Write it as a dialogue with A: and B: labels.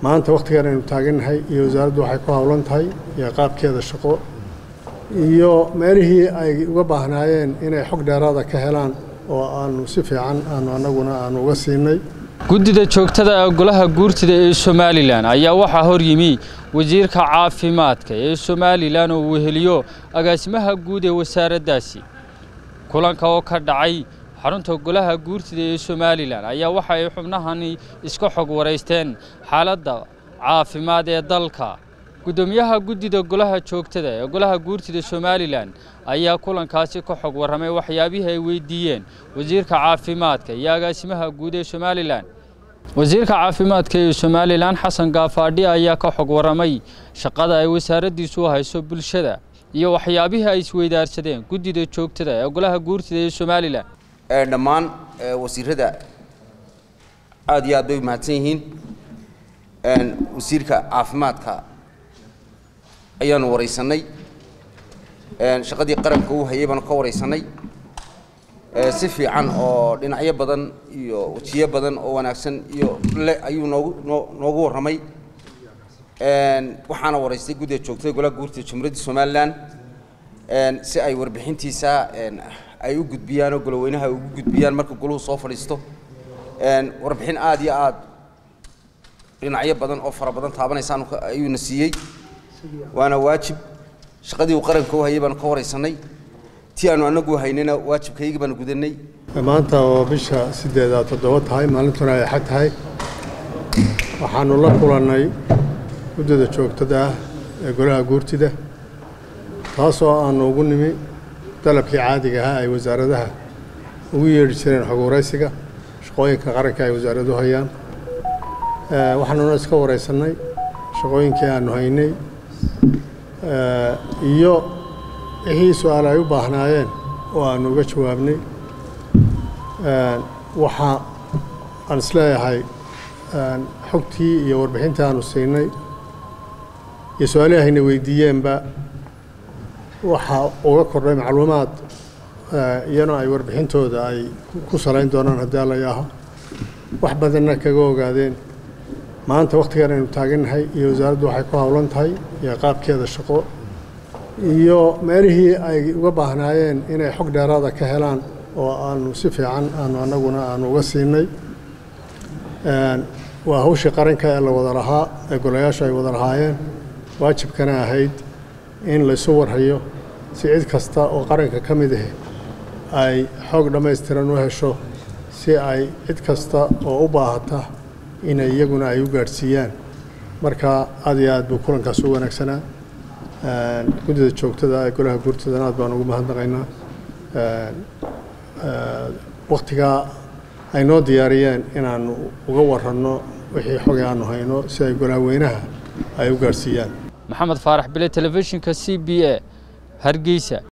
A: maanta wakhtigan aynu taagannahay iyo wasaaraddu waxay ku howlan tahay iyo qaabkeeda shaqo iyo meelihii ay uga baahnaayeen inay xog dheeraada ka helaan oo aanu si fiican aanu annaguna aanu uga siinay
B: guddida joogtada ee golaha guurtida ee somalilan ayaa waxaa hor yimi wasiirka caafimaadka ee somalilan oo weheliyo agaasimaha guud ee wasaaraddaasi kulanka oo ka dhacay xarunta golaha guurtida ee somalilan ayaa waxa ay xubnahani iska xog waraysteen xaaladda caafimaad ee dalka guddoomiyaha guddida golaha joogtada ee golaha guurtida somalilan ayaa kulankaasi ka xog warramay waxyaabihii ay weydiiyeen wasiirka caafimaadka iyo agaasimaha guud ee somalilan wasiirka caafimaadka ee somalilan xasan gaafaadhi ayaa ka xog warramay shaqada ay wasaaraddiisu u hayso bulshada iyo waxyaabihii ay isweydaarsadeen guddida joogtada ee golaha guurtida ee somalilan
C: dhammaan wasiirada aad iyo aad bay mahadsan yihiin wasiirka caafimaadka ayaanu waraysanay shaqadii qaranka uu hayay baanu ka waraysanay si fiican oo dhinacyo badan iyo wejiyo badan oo wanaagsan iyo le ayuu noogu noo noogu warramay waxaana waraystay guddiga joogtada golaha guurtida jumhuuriyadda somalilan si ay warbixintiisa ay u gudbiyaan oo goloweynaha ay ugu gudbiyaan marka goluhu soo fadhiisto warbixin aad iyo aad dhinacyo badan oo fara badan taabanaysaan ayuuna siiyey waana waajib shaqadii uu qaranka u hayay baanu ka waraysanay tii aanu anagu haynayna waajibkaygii baanu gudanay
A: maanta oo bisha sideedaa toddoba tahay maalintuna ay xad tahay waxaanu la kulannay guddida joogtada ah ee golaha guurtida taasoo aanu ugu nimi dalabkii caadiga ahaa ay wasaaradaha ugu yeedhi jireen xog waraysiga shaqooyinka qaranka ay wasaaraduhu hayaan waxaanuna iska waraysannay shaqooyinkii aanu haynay iyo wixii su-aal ay u baahnaayeen oo aanu uga jawaabnay waxa aan isleeyahay xogtii iyo warbixintii aanu siinay iyo su-aalihii hayna weydiiyeenba waxaa uga kordhay macluumaad iyana ay warbixintooda ay ku salayn doonaan haddii alla yaaho wax badanna kaga ogaadeen maanta wakhtigan aynu taagannahay iyo wasaaraddu waxay ku howlan tahay iyo qaabkeeda shaqo iyo meelihii ay uga baahnaayeen inay xog dheeraada ka helaan oo aanu si fiican aanu annaguna aanu uga siinay waa hawshii qaranka ee la wada lahaa ee golayaashu ay wada lahaayeen waajibkana ahayd in laysu warhayo si cid kasta oo qaranka ka mid ah ay xoog dhammaystiran u hesho si ay cid kasta oo u baahata inay iyaguna ay u gaadhsiiyaan marka aad iyo aad buu kulankaas u wanaagsanaa guddida joogtada ee golaha guurtadana aad baan ugu mahadnaqaynaa wakhtigaa ay noo diyaariyeen inaanu uga waranno wixii xogay aanu hayno si ay golahaweynaha ay u gaadhsiiyaan
B: maxamed faarax bile telefishinka c b a hargeysa